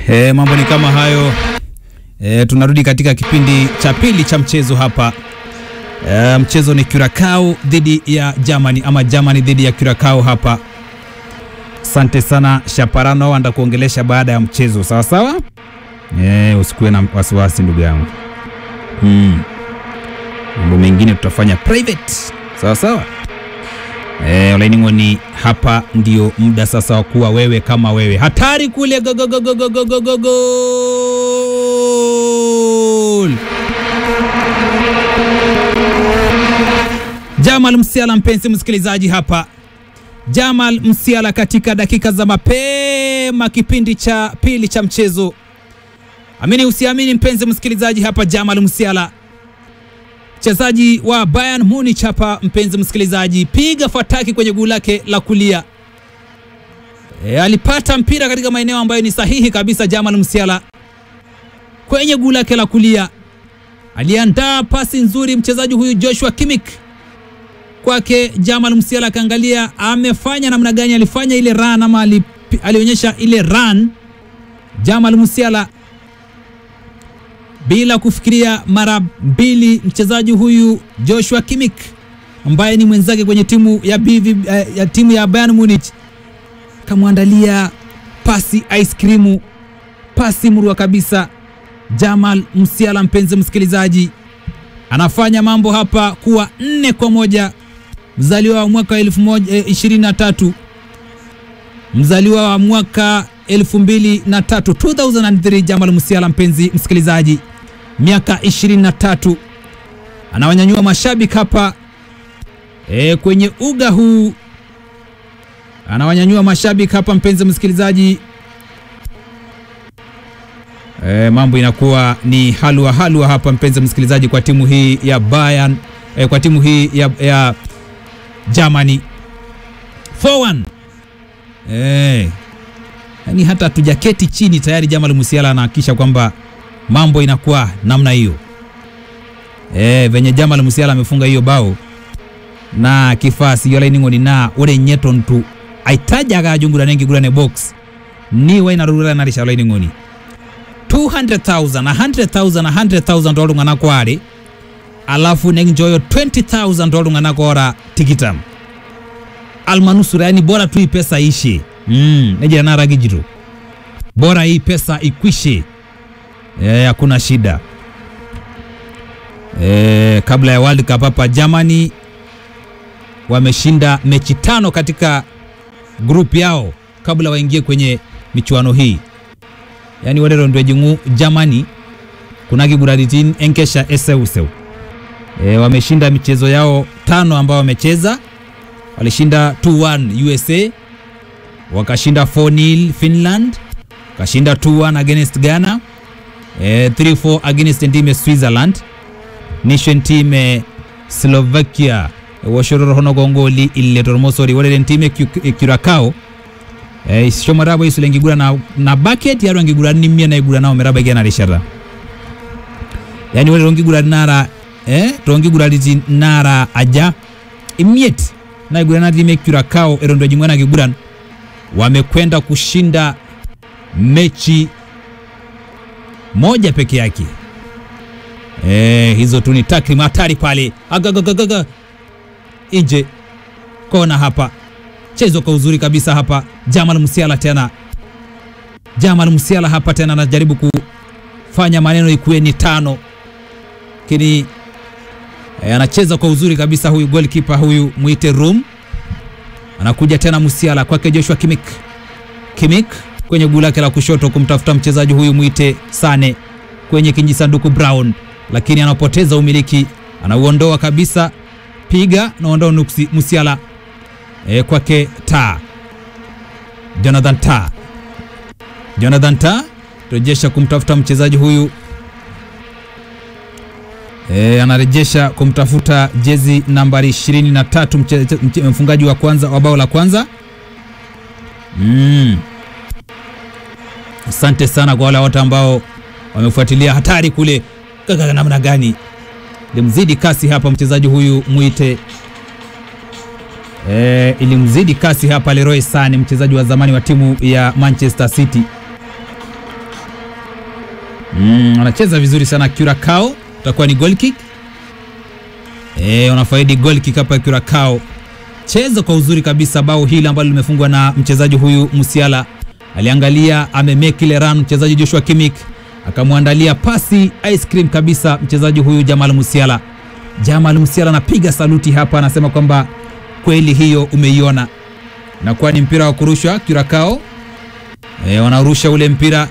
E, mambo ni kama hayo. E, tunarudi katika kipindi cha pili cha mchezo hapa. E, mchezo ni Curacao dhidi ya Germany ama Germany dhidi ya Curacao hapa. Asante sana Shaparano, anda kuongelesha baada ya mchezo sawa sawa. E, usikuwe na wasiwasi ndugu yangu. Mm. Mambo mengine tutafanya private sawa sawa. E, Olaining'oni, hapa ndio muda sasa wa kuwa wewe kama wewe. Hatari kule go, go, go, go, go, go, go, go, goal! Jamal Msiala, mpenzi msikilizaji, hapa Jamal Msiala katika dakika za mapema kipindi cha pili cha mchezo. Amini usiamini, mpenzi msikilizaji, hapa Jamal Msiala mchezaji wa Bayern Munich hapa, mpenzi msikilizaji, piga fataki kwenye guu lake la kulia. E, alipata mpira katika maeneo ambayo ni sahihi kabisa. Jamal Msiala kwenye guu lake la kulia aliandaa pasi nzuri, mchezaji huyu Joshua Kimmich kwake Jamal Msiala akaangalia amefanya namna gani, alifanya ile run ama ali, alionyesha ile run Jamal Msiala bila kufikiria mara mbili, mchezaji huyu Joshua Kimmich ambaye ni mwenzake kwenye timu ya, BV, eh, ya timu ya Bayern Munich kamwandalia pasi ice cream, pasi murwa kabisa. Jamal Msiala, mpenzi msikilizaji, anafanya mambo hapa kuwa nne kwa moja. Mzaliwa wa mwaka 2023 mzaliwa wa mwaka 2003 2003, Jamal Msiala, mpenzi msikilizaji miaka 23 anawanyanyua mashabiki hapa e, kwenye uga huu anawanyanyua mashabiki hapa mpenzi msikilizaji e, mambo inakuwa ni halua halua hapa mpenzi msikilizaji kwa timu hii ya Bayern e, kwa timu hii ya, ya Germany 4-1 e, yani hata tujaketi chini tayari Jamal Musiala anahakikisha kwamba mambo inakuwa namna hiyo e, venye Jamal Musiala amefunga hiyo bao na kifasi yolaining'oni na ore nyetontu aitajaga ajungurane ngigurane box ni wainarurura narisha olaining'oni 200,000 100,000 100,000 olung'ana kware alafu nenjoyo 20,000 olung'ana kora tikitam almanusura yani bora tu hii pesa ishe mm, nejira naragijiro bora hii pesa ikwishe hakuna e, shida e, kabla ya World Cup hapa Germany wameshinda mechi tano katika group yao kabla waingie kwenye michuano hii, yani walerondwe jingu Germany kuna kiguraritin enkesha eseuseu e, wameshinda michezo yao tano ambao wamecheza, walishinda 2-1 USA, wakashinda 4-0 Finland, wakashinda 2-1 against Ghana Eh, 3-4 against team Switzerland nation team Slovakia woshororo hono gongoli ille tormosori wale team Curacao eh, shomarabo isule ngigura na, na bucket yaro ngigura nimia na igura nao meraba igana rishara yani wale ngigura nara eh tongigura liti nara aja imiet na igura na team Curacao erondo jingwana giguran wamekwenda kushinda mechi moja peke yake. E, hizo tu ni takrimu hatari pale, agagagaga nje kona hapa, chezo kwa uzuri kabisa hapa. Jamal Musiala tena, Jamal Musiala hapa tena anajaribu kufanya maneno ikuwe ni tano, lakini e, anacheza kwa uzuri kabisa huyu goalkeeper huyu mwite Rum, anakuja tena Musiala kwake Joshua Kimmich, Kimmich kwenye guu lake la kushoto kumtafuta mchezaji huyu mwite Sane kwenye kijisanduku Brown, lakini anapoteza umiliki, anauondoa kabisa. Piga naondoa nuksi Musiala e, kwake ta Jonathan ta Jonathan ta rejesha kumtafuta mchezaji huyu e, anarejesha kumtafuta jezi nambari 23 mfungaji wa kwanza wa bao la kwanza mm. Asante sana kwa wale wote ambao wamefuatilia hatari kule kaka, namna gani limzidi kasi hapa mchezaji huyu mwite e, ilimzidi kasi hapa Leroy Sane, mchezaji wa zamani wa timu ya Manchester City Mm, wanacheza vizuri sana Curacao, utakuwa ni goal kick. Eh, wanafaidi goal kick hapa Curacao. Cheza kwa uzuri kabisa bao hili ambalo limefungwa na mchezaji huyu Musiala. Aliangalia amemake ile run mchezaji Joshua Kimmich akamwandalia pasi ice cream kabisa mchezaji huyu Jamal Musiala. Jamal Musiala anapiga saluti hapa, anasema kwamba kweli hiyo umeiona. Nakuwa ni mpira wa kurushwa Curacao. E, wanarusha ule mpira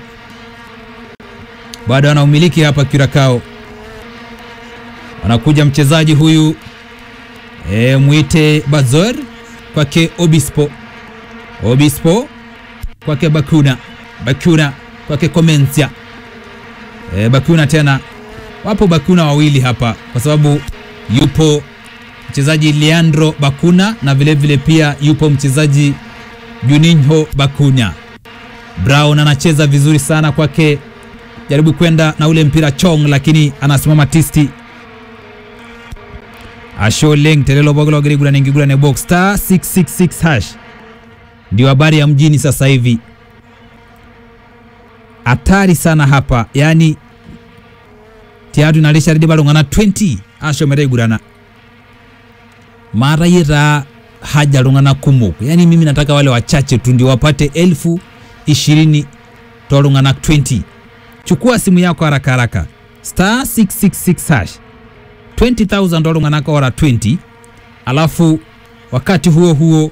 bado anaumiliki hapa Curacao. Anakuja mchezaji huyu e, mwite Bazor kwake Obispo, Obispo kwake Bakuna, Bakuna kwake Komencia e, Bakuna tena, wapo Bakuna wawili hapa kwa sababu yupo mchezaji Leandro Bakuna na vilevile vile pia yupo mchezaji Juninho Bakuna. Brown anacheza vizuri sana kwake, jaribu kwenda na ule mpira Chong, lakini anasimama tisti. Asholeng telelo bogolo gerigula ningigula ne box star 666 hash, ndio habari ya mjini sasa hivi. Hatari sana hapa, yani tiatu nalisha ridi balungana 20 asho meregurana mara yira haja lungana kumuk, yani mimi nataka wale wachache tu ndio wapate elfu ishirini tolungana 20. Chukua simu yako haraka haraka star 666 hash 20000 tolungana kwa ora 20, alafu wakati huo huo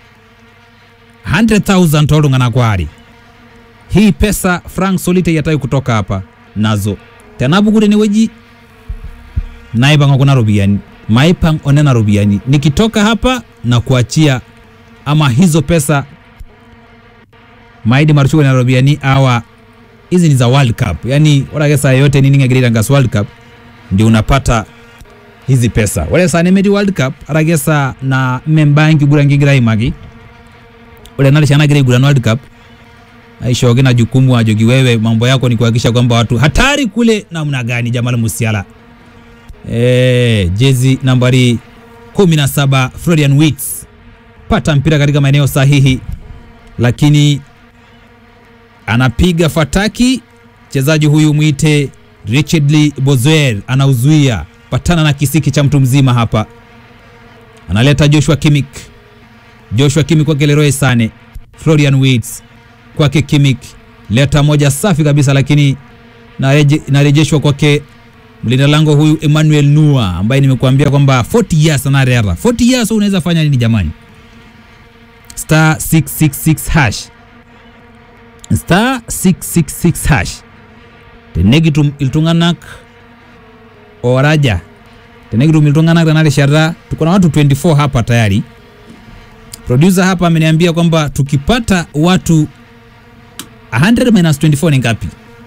100000 tolungana kwa ari hii pesa frank solite yatai kutoka hapa nazo tenabukure ni weji naipanga kuna robiani maipang onena robiani nikitoka hapa na kuachia ama hizo pesa maidi maruchuko na robiani awa hizi ni za World Cup, yani wala saa yote nini ngagirira ngas World Cup ndio unapata hizi pesa wale saa nemedi World Cup aragesa na membanki gura ngigira imagi wale nali chana gira gura World Cup aishoge na jukumu ajogi wewe, mambo yako ni kuhakikisha kwamba watu hatari kule namna gani. Jamal Musiala eh, jezi nambari 17 Florian Wirtz pata mpira katika maeneo sahihi, lakini anapiga fataki. Mchezaji huyu mwite Richardly Bozoer anauzuia, patana na kisiki cha mtu mzima hapa, analeta Joshua Kimmich. Joshua Kimmich kwake Leroy Sane, Florian Wirtz kwake Kimmich, leta moja safi kabisa, lakini narejeshwa kwake mlinda lango huyu Emmanuel Nua ambaye nimekuambia kwamba 40 years anarera 40 years, unaweza fanya nini jamani? star 666 hash star 666 hash tenegitum iltunganak oraja tenegitum iltunganak tanarishata tuko na watu 24 hapa tayari. Producer hapa ameniambia kwamba tukipata watu 100 minus 24 ni ngapi?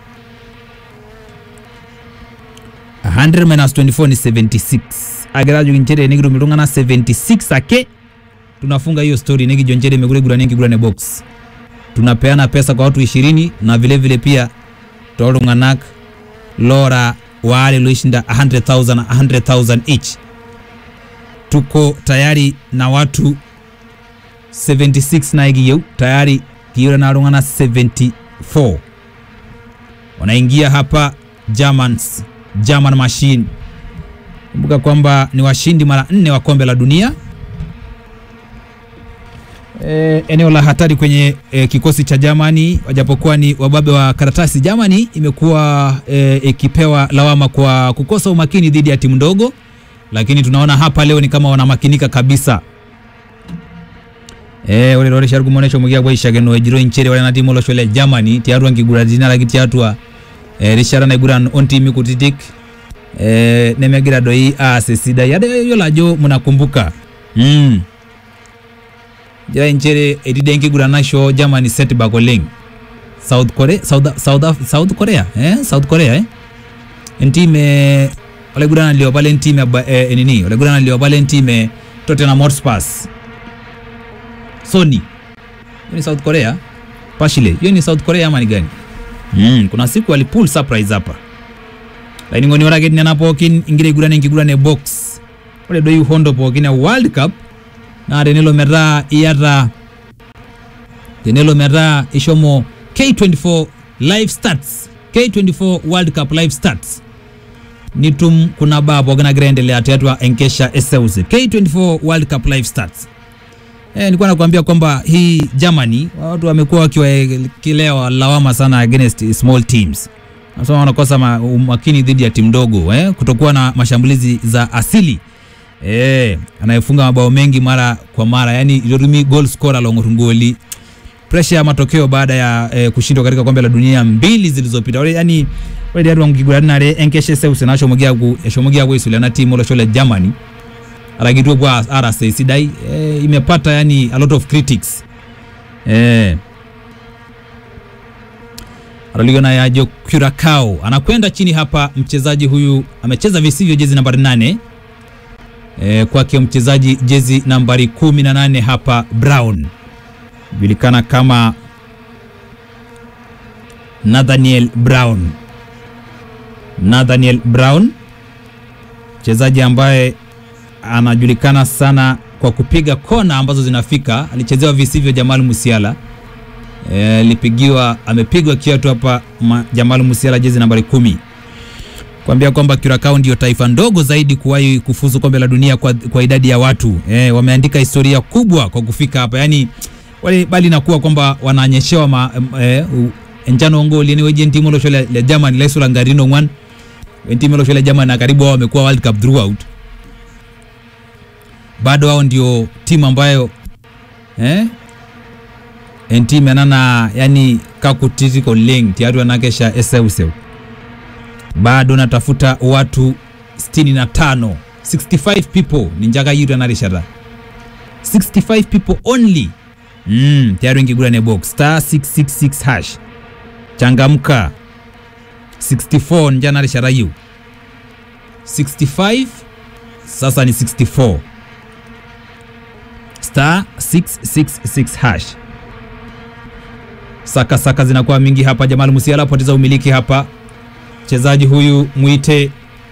100 minus 24 ni 76 ageraju kinchere negitum iltungana 76 ake tunafunga hiyo story negi jonjere megure gura nengi gura ne box tunapeana pesa kwa watu 20 na vile vile pia tolunganak lora wale loishinda 100,000 100,000 each tuko tayari na watu 76 na igiyeu tayari kiura na rungana 74 wanaingia hapa Germans German machine kumbuka kwamba ni washindi mara nne wa kombe la dunia E, eneo la hatari kwenye e, kikosi cha Germany wajapokuwa ni wababe wa karatasi. Germany imekuwa e, ikipewa lawama kwa kukosa umakini dhidi ya timu ndogo, lakini tunaona hapa leo ni kama wanamakinika kabisa. Eh ore lore sharugu monesho mugia kwa ishageno ejiro inchere wale na timu lo shole Germany tiaru angigura dina lagi tiatua e, rishara na igura on team kutitik e, nemegira doi a sesida yade yolajo mnakumbuka mm jira inchere edidenki guranasho Germany set bakoleng South Korea South South South Korea eh South Korea eh entime ole gurana lio pale entime eh, nini ole gurana lio pale entime Tottenham Hotspur Sony hiyo ni South Korea Pashile hiyo ni South Korea ama ni gani mm, kuna siku walipull surprise hapa lakini ngoni ora gedni na pokin ingire gurana ingigurane box ole doi hondo pokin ya World Cup na tenelo metaa iyata tenelo metaa ishomo K24 live stats K24 World Cup live starts nitum kuna babo ganagira endelea tiatua enkesha eseusi K24 World Cup live starts Eh, nilikuwa nakwambia kwamba hii Germany watu wamekuwa wakiwaekelea lawama sana against small teams. Nasema wanakosa ma- umakini dhidi ya timu ndogo eh, kutokuwa na mashambulizi za asili eh, anayefunga mabao mengi mara kwa mara, yani Yorumi goal scorer longorungoli pressure ya matokeo baada ya eh, kushindwa katika kombe la dunia mbili zilizopita. Wale yani wale ndio wangigurana nare enkeshe seuse nasho mugia ku eshomugia ku isule na timu lo shole Germany aragitwe kwa RSA sidai eh, imepata yani a lot of critics eh Araligona ya Jo Curacao anakwenda chini hapa. Mchezaji huyu amecheza visivyo jezi nambari nane e, kwake mchezaji jezi nambari kumi na nane hapa Brown julikana kama Nathaniel Brown. Nathaniel Brown mchezaji ambaye anajulikana sana kwa kupiga kona ambazo zinafika. Alichezewa visivyo Jamal Musiala alipigiwa e, amepigwa kiatu hapa ma- Jamal Musiala jezi nambari kumi kuambia kwamba Curacao ndio taifa ndogo zaidi kuwahi kufuzu kombe la dunia kwa, kwa idadi ya watu e, wameandika historia kubwa kwa kufika hapa yani wale bali nakuwa kwamba wananyeshewa ma, e, njano ngoli ni weje ntimo lo shole le Germany leso la ngarino ngwan ntimo lo shole Germany na karibu wao wamekuwa World Cup throughout bado wao ndio timu ambayo eh enti menana yani kakutiriko leng tiatu anakesha eseuseu bado natafuta watu 65 65 people ni njaga yitu anarishara 65 people only mm, tiaru ingigurane box star 666 hash changamka 64 nja narishara yu 65 sasa ni 64 star 666 hash saka saka zinakuwa mingi hapa. Jamal Musiala apoteza umiliki hapa. Mchezaji huyu mwite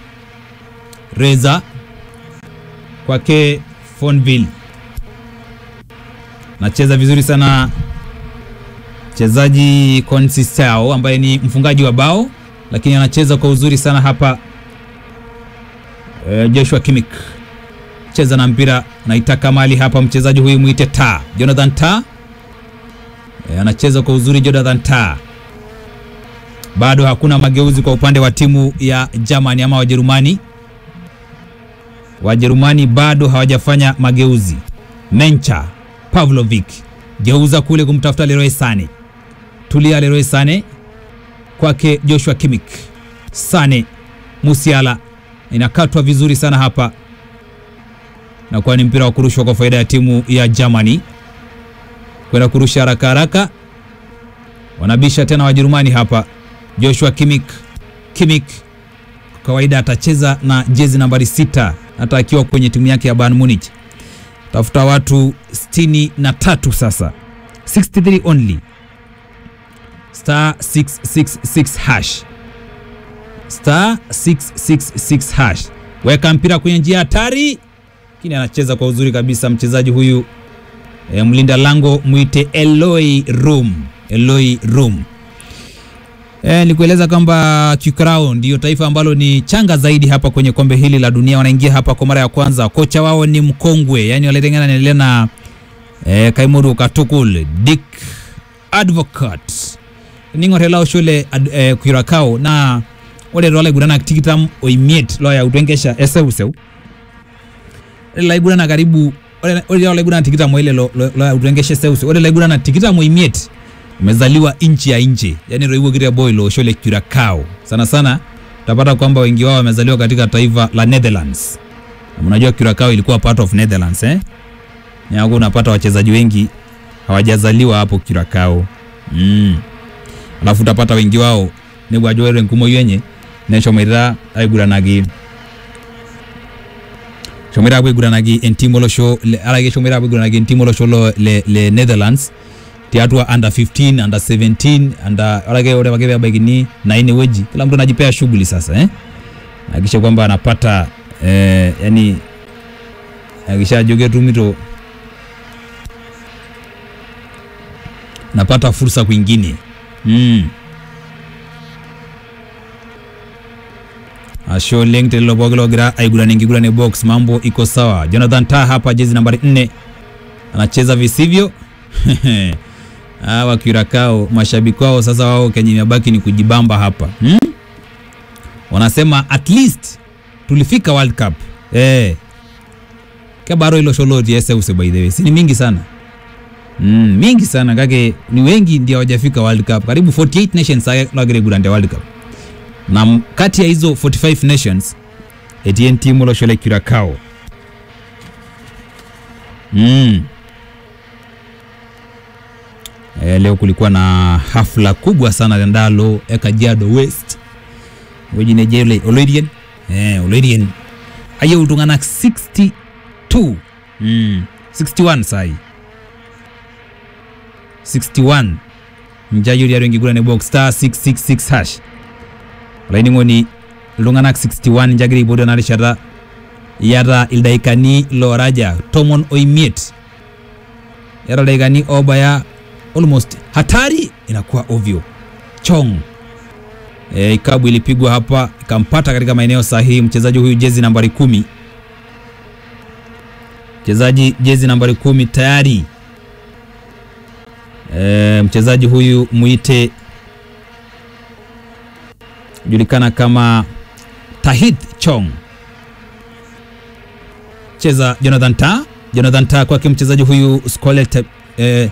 Reza kwake Fonville, nacheza vizuri sana mchezaji Consistao ambaye ni mfungaji wa bao, lakini anacheza kwa uzuri sana hapa. E, Joshua Kimmich cheza na mpira, naitaka mali hapa. Mchezaji huyu mwite Ta Jonathan Ta E, anacheza kwa uzuri Jonathan Tah. Bado hakuna mageuzi kwa upande wa timu ya Germany ama Wajerumani. Wajerumani bado hawajafanya mageuzi. Mencha Pavlovic geuza kule kumtafuta Leroy Sane, tulia Leroy Sane kwake Joshua Kimmich. Sane Musiala inakatwa vizuri sana hapa, na kwa ni mpira wa kurushwa kwa faida ya timu ya Germany kwenda kurusha haraka haraka, wanabisha tena Wajerumani hapa. Joshua Kimmich, Kimmich kwa kawaida atacheza na jezi nambari sita hata akiwa kwenye timu yake ya Bayern Munich. Tafuta watu 63 sasa, 63 only, star 666 hash, star 666 hash. Weka mpira kwenye njia hatari, lakini anacheza kwa uzuri kabisa mchezaji huyu E, mlinda lango mwite Eloi Rum, Eloi Rum. E, nikueleza kwamba Curacao ndio taifa ambalo ni changa zaidi hapa kwenye kombe hili la dunia. Wanaingia hapa kwa mara ya kwanza. Kocha wao ni mkongwe, yani walitengana naendelea na e, Kaimuru Katukul Dick Advocat ning'orelao shule e, Curacao na ore tolaigurana tikitam oimiet loya utwengesha eseuseu laigurana karibu ore laigurana tikitam oile loya utwengesha eseuseu ore laigurana tikitam oimiet umezaliwa nchi ya nje, yani roiwokire boy lo shole Curacao. Sana sana utapata kwamba wengi wao wamezaliwa katika taifa la Netherlands. Na mnajua Curacao ilikuwa part of Netherlands eh? Nyako unapata wachezaji wengi hawajazaliwa hapo Curacao. Mm. Alafu utapata wengi wao ni bwajoere nkumo yenye neshomerera aiguranagi shomera aiguranagi entimolo sho alage shomera aiguranagi entimolo sho lo le, le Netherlands tiatua under 15 under 17 under alage ore wagebe abagini na ine weji kila mtu anajipea shughuli sasa eh akisha kwamba anapata eh, yani akisha joge tumito napata fursa kwingine mm. asho leng telelo bogelo gira aigurane ngigurane box mambo iko sawa jonathan ta hapa jezi nambari 4 anacheza visivyo hawa Curacao mashabiki wao sasa wao kenye imebaki ni kujibamba hapa hmm? wanasema at least tulifika world cup eh kabaro ilo sholoti ese use by the way si ni mingi sana mm, mingi sana kake ni wengi ndio hawajafika world cup karibu 48 nations lagire gurande world cup na m- kati ya hizo 45 nations etien timu loshole Curacao mm. E, leo kulikuwa na hafla kubwa sana ndalo ya Kajiado West wejine jele Olorien eh Olorien aye utungana 62 mm. 61 sai 61 mjayuri yarengi gura ne box star 666 hash laini ngoni lunganak 61 njagiri bodo na rishara yara ildaikani loraja tomon oimiet yara daikani obaya almost hatari inakuwa ovyo chong e, ikabu ilipigwa hapa ikampata katika maeneo sahihi mchezaji huyu jezi nambari kumi mchezaji jezi nambari kumi tayari e, mchezaji huyu mwite julikana kama Tahith Chong cheza Jonathan Ta Jonathan Ta kwake mchezaji huyu Scolet eh,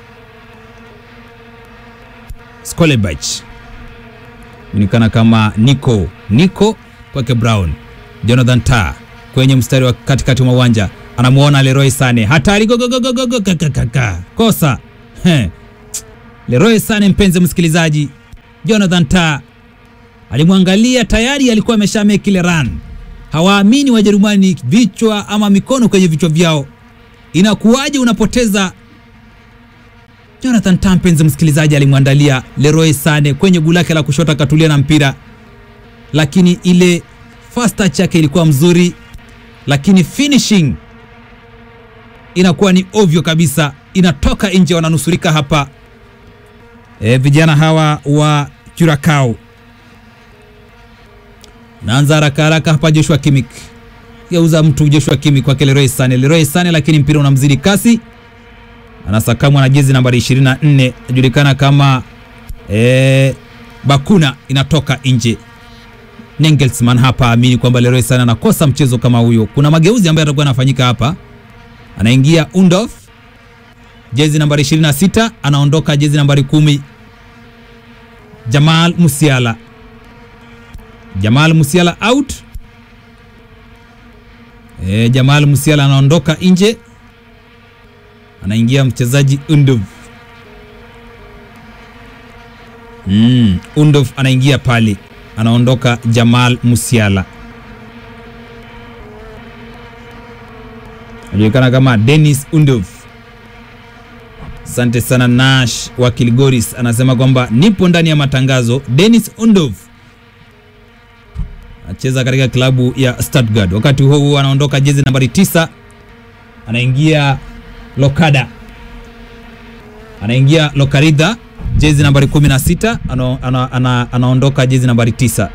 Skolebach julikana kama Nico Nico kwake Brown Jonathan Ta kwenye mstari wa katikati mwa uwanja anamuona Leroy Sane hatari gogogogogogo kakakaka kosa He. Leroy Sane mpenzi msikilizaji Jonathan Ta alimwangalia tayari alikuwa amesha make ile run hawaamini Wajerumani vichwa ama mikono kwenye vichwa vyao inakuwaje unapoteza Jonathan Ta mpenzi msikilizaji alimwandalia Leroy Sane kwenye guu lake la kushoto akatulia na mpira lakini ile first touch yake ilikuwa mzuri lakini finishing inakuwa ni ovyo kabisa inatoka nje wananusurika hapa e, vijana hawa wa Curacao naanza haraka haraka hapa Joshua Kimmich geuza mtu Joshua Kimmich kwake Leroy Sane Leroy Sane lakini mpira unamzidi kasi anasakamwa na jezi nambari 24 inajulikana kama e, Bakuna inatoka nje Nengelsmann hapa amini kwamba Leroy Sane anakosa mchezo kama huyo. Kuna mageuzi ambayo yatakuwa yanafanyika hapa. Anaingia Undorf jezi nambari 26, anaondoka jezi nambari kumi Jamal Musiala. Jamal Musiala out. E, Jamal Musiala anaondoka nje, anaingia mchezaji Undorf. Mm, Undorf anaingia pale anaondoka Jamal Musiala, anajulikana kama Dennis Undorf. Asante sana Nash wa Kilgoris anasema kwamba nipo ndani ya matangazo. Dennis Undorf acheza katika klabu ya Stuttgart. Wakati huo huo anaondoka jezi nambari tisa, anaingia Lokada, anaingia Lokarida jezi nambari 16 ana, ana, ana, anaondoka jezi nambari 9.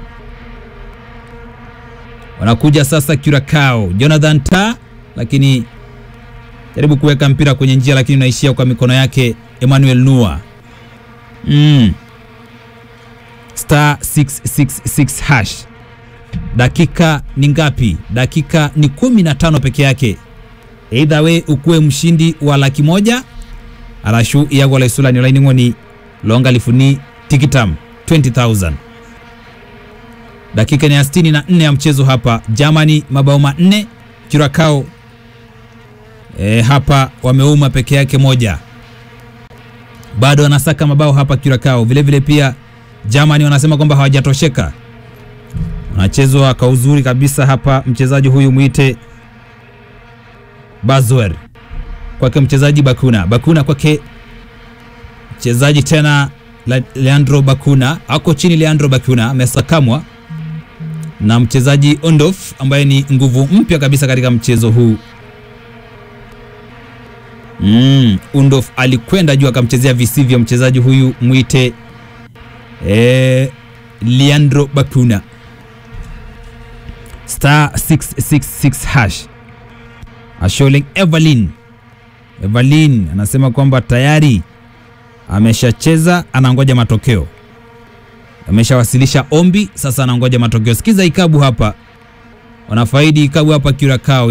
Wanakuja sasa Curacao, Jonathan Ta, lakini jaribu kuweka mpira kwenye njia, lakini unaishia kwa mikono yake Emmanuel Nua. Mm. Star 666 hash. Dakika ni ngapi? Dakika ni 15 peke yake. Either we ukuwe mshindi wa laki moja arashu iyagwala isulani olaining'oni loongalifuni tikitam 20000 dakika ni ya 64 ya mchezo hapa Germany mabao manne Curacao e, hapa wameuma peke yake moja bado wanasaka mabao hapa Curacao vile vile pia Germany wanasema kwamba hawajatosheka wanachezwa kwa uzuri kabisa hapa mchezaji huyu mwite Bazwer kwake mchezaji Bakuna Bakuna kwake mchezaji tena Le Leandro Bakuna ako chini. Leandro Bakuna amesakamwa na mchezaji Ondof ambaye ni nguvu mpya kabisa katika mchezo huu. Mm, Undof alikwenda juu akamchezea visivyo mchezaji huyu mwite e, Leandro Bakuna. star 666 hash. Asholeng Evelyn Evelyn anasema kwamba tayari ameshacheza, anangoja matokeo, ameshawasilisha ombi, sasa anangoja matokeo. Sikiza ikabu hapa, wanafaidi ikabu hapa Curacao